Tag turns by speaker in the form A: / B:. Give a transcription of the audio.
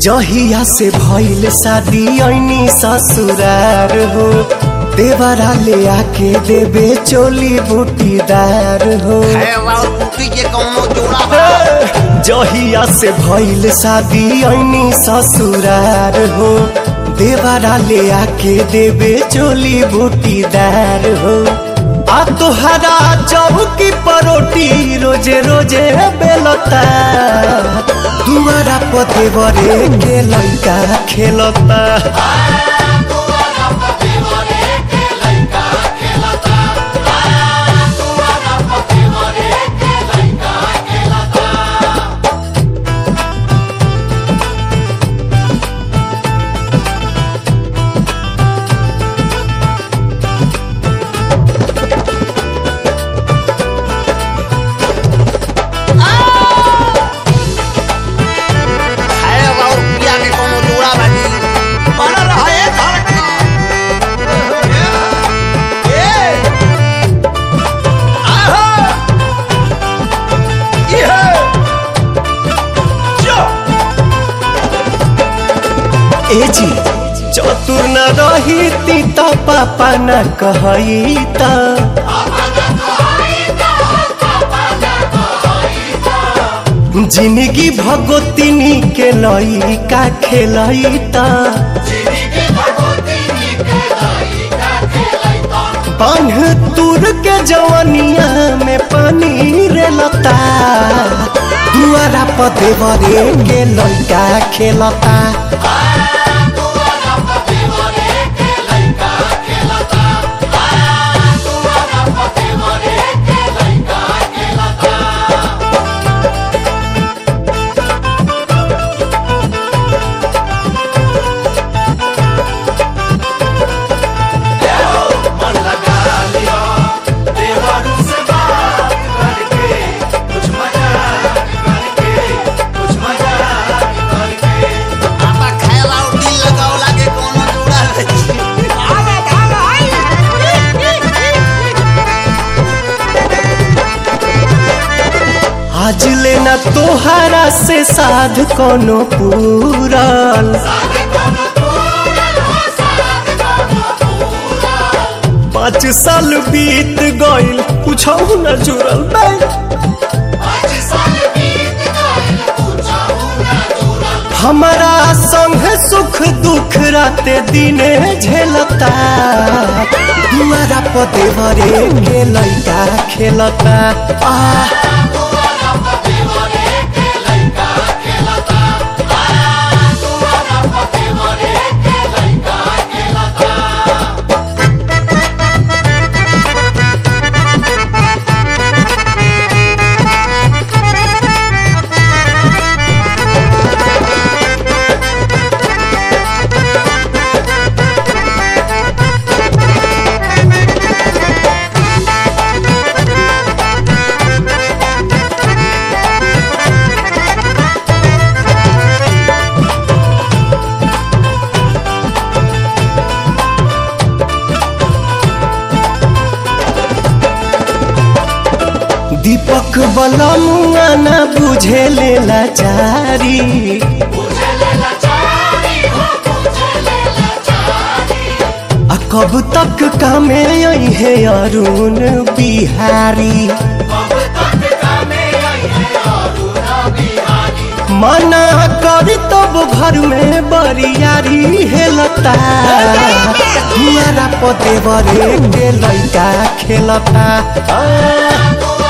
A: जहिया से भइल शादी ऐनी ससुरार हो देवरा ले आके देबे चोली बूटीदार हो
B: है और बूटी के कौनो जोड़ा बा
A: जहिया से भइल शादी ऐनी ससुरार हो देवरा ले आके देबे चोली बूटीदार हो आ तोहरा चौकी परोटी रोजे रोजे बेलता दुआरा पते बरे के लइका खेलता
B: है और पिया के कौनो जोड़ा बा जी बना रहा है धड़का
A: ए जी चतुर न रही ती त पापा न कहई त जिंदगी भगोतिनी के लइका खेलई त बांध तुर के जवनिया में पानी रे लता दुआरा पते बरे के लइका खेलता
B: आपा खाएला और दिल लगावला के कौनो जोड़ा बा जी
A: आज लेना तोहरा से साध कोनो पूरल पाँच साल बीत गइल कुछ न जुड़ल बा हमारा संग सुख दुख राते दिने झेलता दुआरा पते बरे के लइका खेलता आ दीपक बलमुआ न बुझे लेला चारी आ कब तक कामे आई है अरुण बिहारी मना करी तब घर में बरियारी हेलता दुआरा पते बरे के लइका खेलता आ,